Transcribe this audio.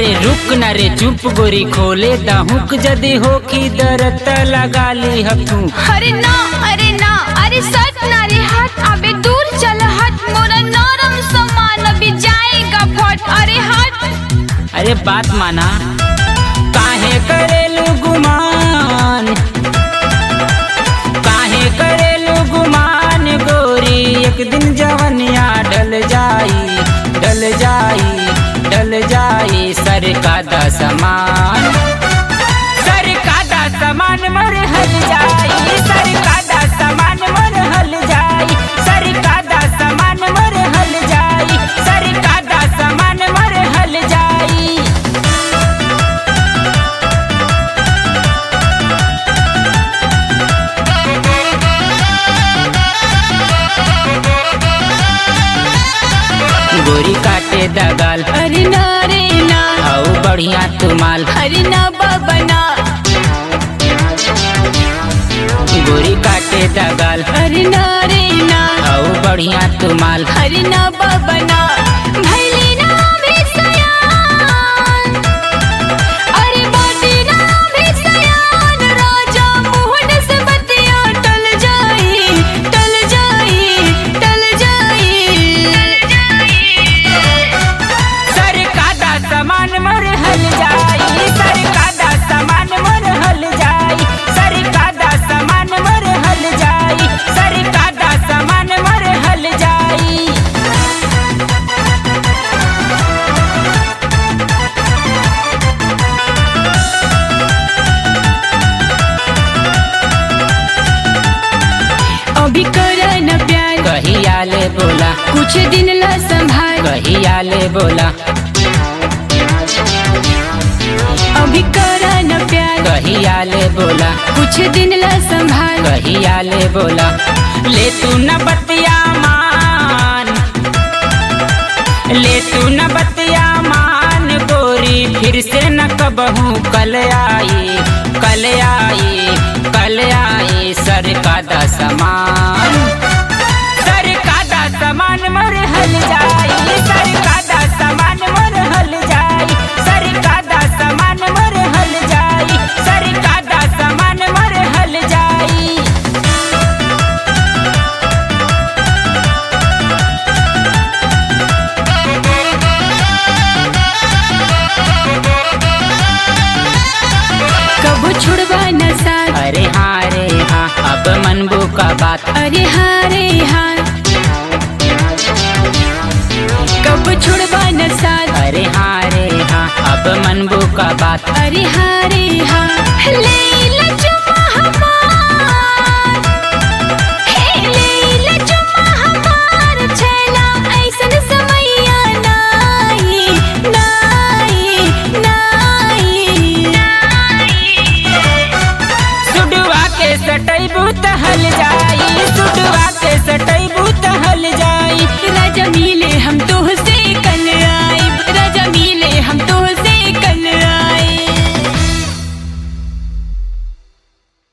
अरे रुक न रे चुप गोरी खोले दहुक जदी हो की दरत लगा ली तू अरे ना अरे ना अरे सट ना रे हट अबे दूर चल हट मोरा नरम सामान अभी जाएगा फट अरे हट अरे बात माना काहे करेलू गुमान काहे करेलू गुमान गोरी एक दिन जवनिया डल जाई डल जाई डल जाई सर का दा समान सर का दा समान मर हल जाई सर का दा समान मर हल जाई सर का दा समान मर हल जाई सर का दा समान मर हल जाई गोरी काटे दगाल अरे ना रे ना आओ बढ़िया तुमाल अरे ना बाबा ना गोरी काटे दगाल अरे ना रे ना आओ बढ़िया तुमाल अरे ना बाबा ना भैली ना भी सयान अरे बाटी ना भी सयान राजा मोहन से बतिया टल जाई टल जाई टल जाई सर का दा समान मर हल जाई सर का दा समान मर हल जाई सर का दा समान मर हल जाई सर का दा समान मर हल जाई अभी कर न प्यार कहिया ले बोला कुछ दिन ला संभाल कहिया ले बोला अभी कर न प्यार कहिया ले बोला कुछ दिन ला संभाल कहिया ले बोला ले तू न बतिया मान ले तू न बतिया मान गोरी फिर से न कबहू कल आई कल आई कल आई सर का दा समान सर का दा समान मर हल जाई सर का दा समान मर हल जाई सर का दा समान मर हल जाई सर का दा समान मर हल जाई कबो छुड़वा न साथ अरे हाँ रे हाँ अब मनबू का बात अरे हाँ रे हाँ कब छुड़वा न साथ अरे हाँ रे हाँ अब मनबू का बात अरे हाँ रे